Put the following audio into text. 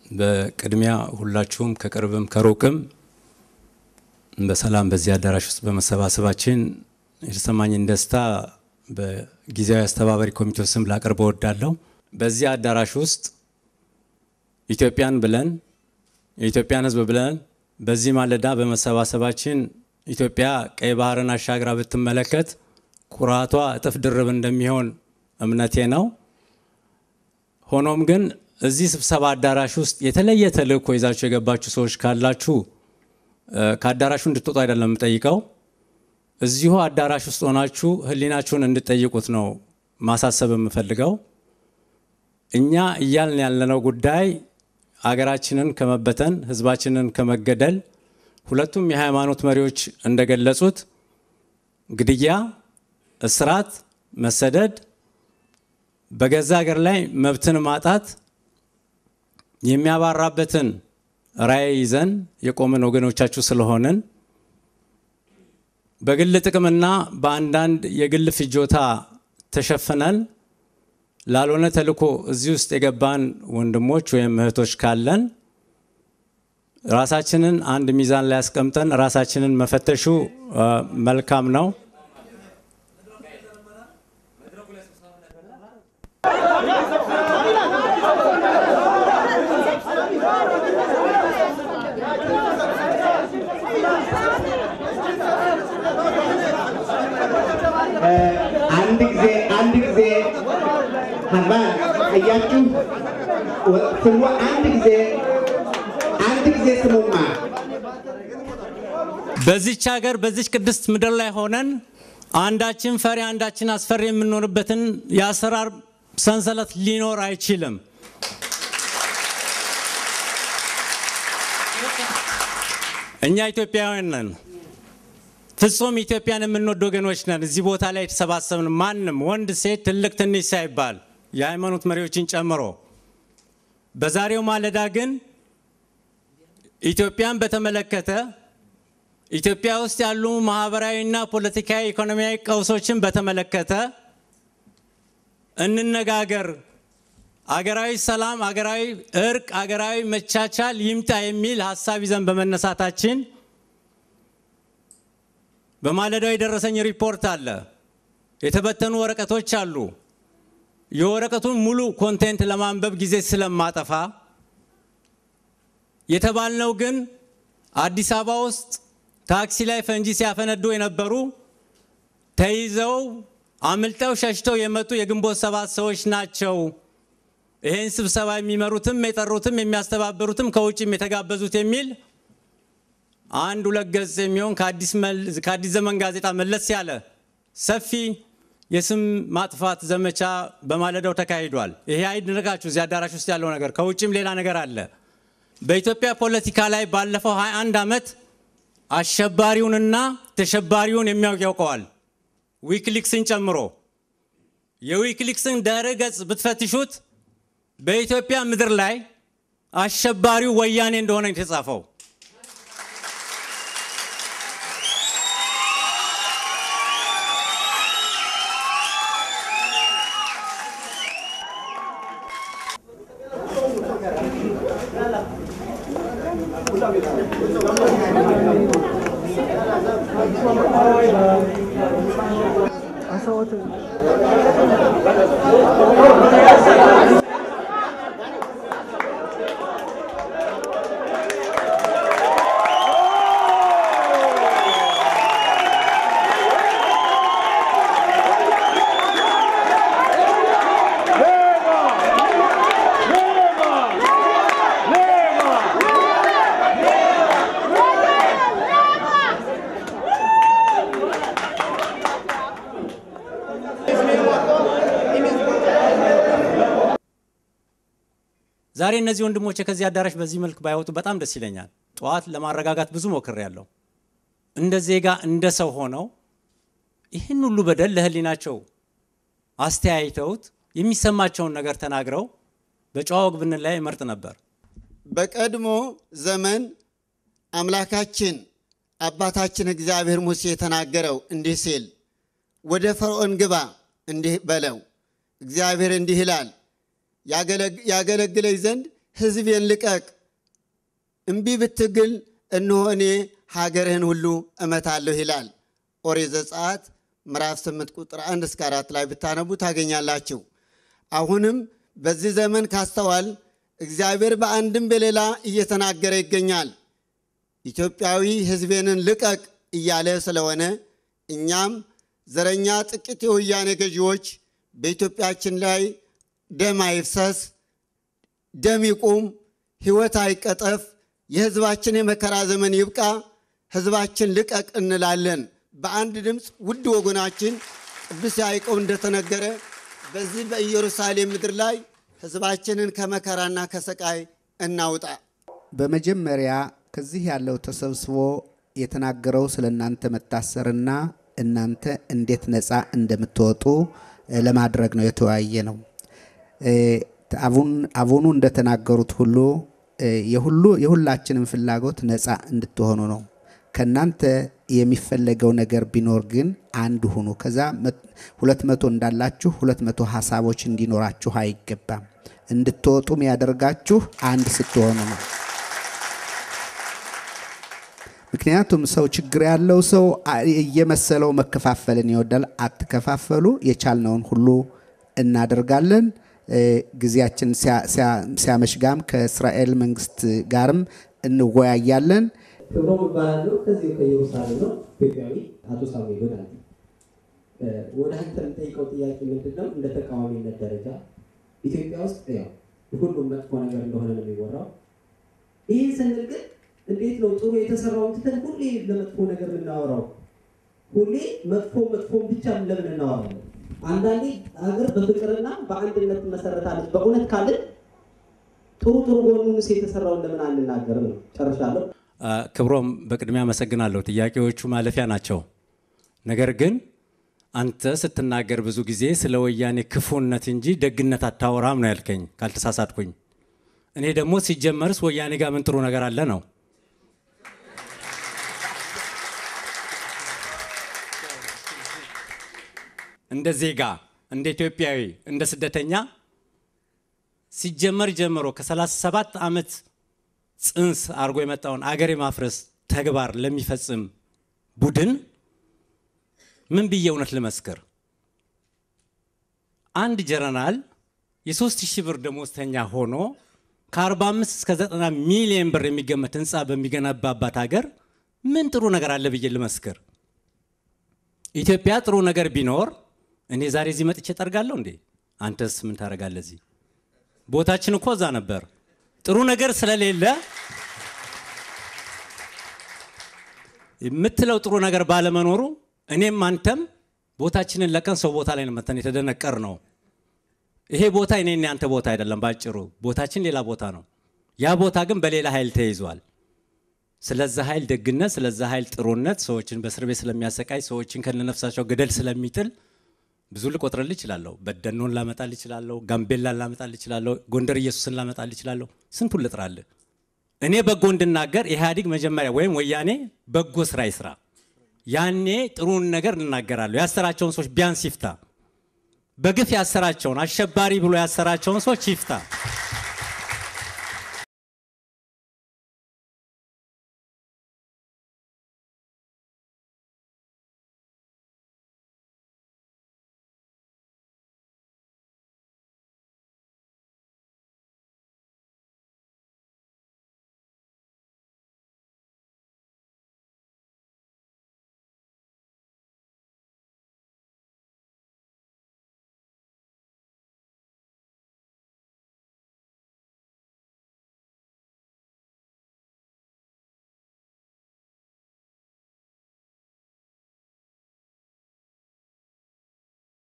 በቅድሚያ ሁላችሁም ከቅርብም ከሩቅም በሰላም በዚህ አዳራሽ ውስጥ በመሰባሰባችን የተሰማኝን ደስታ በጊዜያዊ አስተባባሪ ኮሚቴው ስም ላቀርብ እወዳለሁ። በዚህ አዳራሽ ውስጥ ኢትዮጵያን ብለን የኢትዮጵያን ሕዝብ ብለን በዚህ ማለዳ በመሰባሰባችን ኢትዮጵያ ቀይ ባህርን አሻግራ ብትመለከት ኩራቷ እጥፍ ድርብ እንደሚሆን እምነቴ ነው። ሆኖም ግን እዚህ ስብሰባ አዳራሽ ውስጥ የተለየ ተልእኮ ይዛችሁ የገባችሁ ሰዎች ካላችሁ ከአዳራሹ እንድትወጡ አይደለም የምጠይቀው፣ እዚሁ አዳራሽ ውስጥ ሆናችሁ ሕሊናችሁን እንድጠይቁት ነው ማሳሰብ የምፈልገው። እኛ እያልን ያለነው ጉዳይ አገራችንን ከመበተን ሕዝባችንን ከመገደል ሁለቱም የሃይማኖት መሪዎች እንደገለጹት ግድያ፣ እስራት፣ መሰደድ፣ በገዛ ሀገር ላይ መብትን ማጣት የሚያባራበትን ራዕይ ይዘን የቆምን ወገኖቻችሁ ስለሆንን በግል ጥቅምና በአንዳንድ የግል ፍጆታ ተሸፍነን ላልሆነ ተልእኮ እዚህ ውስጥ የገባን ወንድሞች ወይም እህቶች ካለን ራሳችንን አንድ ሚዛን ላይ ያስቀምጠን ራሳችንን መፈተሹ መልካም ነው። አንድ ጊዜ አንድ ጊዜ ሀባ አያችሁ ስሙ አንድ ጊዜ አንድ ጊዜ ስሙማ በዚች ሀገር በዚች ቅድስት ምድር ላይ ሆነን አንዳችን ፈሪ አንዳችን አስፈሪ የምንሆንበትን የአሰራር ሰንሰለት ሊኖር አይችልም። እኛ ኢትዮጵያውያን ነን። ፍጹም ኢትዮጵያን የምንወድ ወገኖች ነን። እዚህ ቦታ ላይ የተሰባሰብን ማንም ወንድ፣ ሴት፣ ትልቅ ትንሽ ሳይባል የሃይማኖት መሪዎችን ጨምሮ በዛሬው ማለዳ ግን ኢትዮጵያን በተመለከተ ኢትዮጵያ ውስጥ ያሉ ማህበራዊና ፖለቲካዊ፣ ኢኮኖሚያዊ ቀውሶችን በተመለከተ እንነጋገር፣ አገራዊ ሰላም፣ አገራዊ እርቅ፣ አገራዊ መቻቻል ይምጣ የሚል ሀሳብ ይዘን በመነሳታችን በማለዳው የደረሰኝ ሪፖርት አለ። የተበተኑ ወረቀቶች አሉ። የወረቀቱን ሙሉ ኮንቴንት ለማንበብ ጊዜ ስለማጠፋ የተባልነው ግን አዲስ አበባ ውስጥ ታክሲ ላይ ፈንጂ ሲያፈነዱ የነበሩ ተይዘው አምልጠው ሸሽተው የመጡ የግንቦት ሰባት ሰዎች ናቸው። ይህን ስብሰባ የሚመሩትም የጠሩትም የሚያስተባበሩትም ከውጭም የተጋበዙት የሚል አንድ ሁለት ገጽ የሚሆን ከአዲስ ዘመን ጋዜጣ መለስ ያለ ሰፊ የስም ማጥፋት ዘመቻ በማለዳው ተካሂዷል። ይሄ አይድነቃችሁ። እዚህ አዳራሽ ውስጥ ያለው ነገር ከውጭም ሌላ ነገር አለ። በኢትዮጵያ ፖለቲካ ላይ ባለፈው 21 ዓመት አሸባሪውንና ተሸባሪውን የሚያውቅ ያውቀዋል፣ ዊክሊክስን ጨምሮ። የዊክሊክስን ድረ ገጽ ብትፈትሹት በኢትዮጵያ ምድር ላይ አሸባሪው ወያኔ እንደሆነ የተጻፈው ዛሬ እነዚህ ወንድሞቼ ከዚህ አዳራሽ በዚህ መልክ ባይወጡ በጣም ደስ ይለኛል። ጠዋት ለማረጋጋት ብዙ ሞክሬያለሁ። እንደ ዜጋ እንደ ሰው ሆነው ይህን ሁሉ በደል ለሕሊናቸው አስተያይተውት የሚሰማቸውን ነገር ተናግረው በጨዋ ወግ ብንለያይ እመርጥ ነበር። በቀድሞ ዘመን አምላካችን አባታችን እግዚአብሔር ሙሴ የተናገረው እንዲህ ሲል ወደ ፈርዖን ግባ እንዲህ በለው፣ እግዚአብሔር እንዲህ ይላል ያገለግለኝ ዘንድ ሕዝቤን ልቀቅ፣ እምቢ ብትግል እነሆ እኔ ሀገርህን ሁሉ እመታለሁ ይላል። ኦሪት ዘጸአት ምዕራፍ 8 ቁጥር 1 እስከ 4 ላይ ብታነቡ ታገኛላችሁ። አሁንም በዚህ ዘመን ካስተዋል እግዚአብሔር በአንድም በሌላ እየተናገረ ይገኛል። ኢትዮጵያዊ ሕዝቤንን ልቀቅ እያለ ስለሆነ እኛም ዘረኛ ጥቂት የወያኔ ገዢዎች በኢትዮጵያችን ላይ ደም አይፍሰስ፣ ደም ይቁም፣ ሕይወት አይቀጠፍ፣ የሕዝባችን የመከራ ዘመን ይብቃ፣ ሕዝባችን ልቀቅ እንላለን። በአንድ ድምፅ ውድ ወገናችን ቅዱስ ያዕቆብ እንደተነገረ በዚህ በኢየሩሳሌም ምድር ላይ ሕዝባችንን ከመከራና ከሰቃይ እናውጣ። በመጀመሪያ ከዚህ ያለው ተሰብስቦ የተናገረው ስለ እናንተ መታሰርና እናንተ እንዴት ነፃ እንደምትወጡ ለማድረግ ነው የተወያየ ነው። አቡኑ እንደተናገሩት ሁሉ የሁሉ የሁላችንም ፍላጎት ነፃ እንድትሆኑ ነው። ከእናንተ የሚፈለገው ነገር ቢኖር ግን አንድ ሁኑ። ከዛ ሁለት መቶ እንዳላችሁ ሁለት መቶ ሀሳቦች እንዲኖራችሁ አይገባም። እንድትወጡም ያደርጋችሁ አንድ ስትሆኑ ነው። ምክንያቱም ሰው ችግር ያለው ሰው እየመሰለው መከፋፈልን ይወዳል። አትከፋፈሉ። የቻልነውን ሁሉ እናደርጋለን። ጊዜያችን ሲያመሽጋም ከእስራኤል መንግስት ጋርም እንወያያለን። ክብሮም እባላለሁ። ከዚህ ከኢየሩሳሌም ነው። ኢትዮጵያዊ አቶ ሳሙኤል ወዳጅ። ወደ አንተ የምጠይቀው ጥያቄ ምንድን ነው? እንደ ተቃዋሚነት ደረጃ ኢትዮጵያ ውስጥ ያው ሁሉም መጥፎ ነገር እንደሆነ ነው የሚወራው። ይህን ስንል ግን እንዴት ነው ጥሩ የተሰራውን ትተን ሁሌ ለመጥፎ ነገር የምናወራው? ሁሌ መጥፎ መጥፎን ብቻ ለምን እናወራለን? አንዳንዴ ሀገር በፍቅርና በአንድነት መሰረታለች። በእውነት ካልን ጥሩ ጥሩ ጎኑንስ የተሰራውን ለምን አንናገርም ነው። ጨርሻለሁ። ክብሮም በቅድሚያ አመሰግናለሁ። ጥያቄዎቹ ማለፊያ ናቸው። ነገር ግን አንተ ስትናገር ብዙ ጊዜ ስለ ወያኔ ክፉነት እንጂ ደግነት አታወራም ነው ያልከኝ ካልተሳሳትኩኝ። እኔ ደግሞ ሲጀመርስ ወያኔ ጋር ምን ጥሩ ነገር አለ ነው። እንደ ዜጋ፣ እንደ ኢትዮጵያዊ፣ እንደ ስደተኛ ሲጀመር ጀምሮ ከ37 ዓመት ጽንስ አድርጎ የመጣውን አገር የማፍረስ ተግባር ለሚፈጽም ቡድን ምን ብዬ እውነት ልመስክር? አንድ ጀነራል የሶስት ሺህ ብር ደሞዝተኛ ሆኖ ከ45 እስከ 90 ሚሊዮን ብር የሚገመት ህንፃ በሚገነባባት ሀገር ምን ጥሩ ነገር አለ ብዬ ልመስክር? ኢትዮጵያ ጥሩ ነገር ቢኖር እኔ ዛሬ እዚህ መጥቼ ጠርጋለሁ እንዴ? አንተስ ምን ታደርጋለህ እዚህ? ቦታችን እኮ እዛ ነበር። ጥሩ ነገር ስለሌለ የምትለው ጥሩ ነገር ባለመኖሩ እኔም አንተም ቦታችንን ለቀን ሰው ቦታ ላይ ነው መተን የተደነቀር ነው። ይሄ ቦታ እኔ ያንተ ቦታ አይደለም። ባጭሩ ቦታችን ሌላ ቦታ ነው። ያ ቦታ ግን በሌላ ኃይል ተይዟል። ስለዛ ኃይል ደግነት፣ ስለዛ ኃይል ጥሩነት፣ ሰዎችን በእስር ቤት ስለሚያሰቃይ፣ ሰዎችን ከነነፍሳቸው ገደል ስለሚጥል ብዙ ልቆጥርልህ እችላለሁ። በደኖን ላመጣልህ እችላለሁ። ጋምቤላን ላመጣልህ እችላለሁ። ጎንደር ኢየሱስን ላመጣልህ እችላለሁ። ስንቱን ልጥራልህ? እኔ በጎ እንድናገር ኢህአዲግ መጀመሪያ ወይም ወያኔ በጎ ስራ ይስራ። ያኔ ጥሩን ነገር እናገራለሁ። ያሰራቸውን ሰዎች ቢያንስ ይፍታ። በግፍ ያሰራቸውን አሸባሪ ብሎ ያሰራቸውን ሰዎች ይፍታ።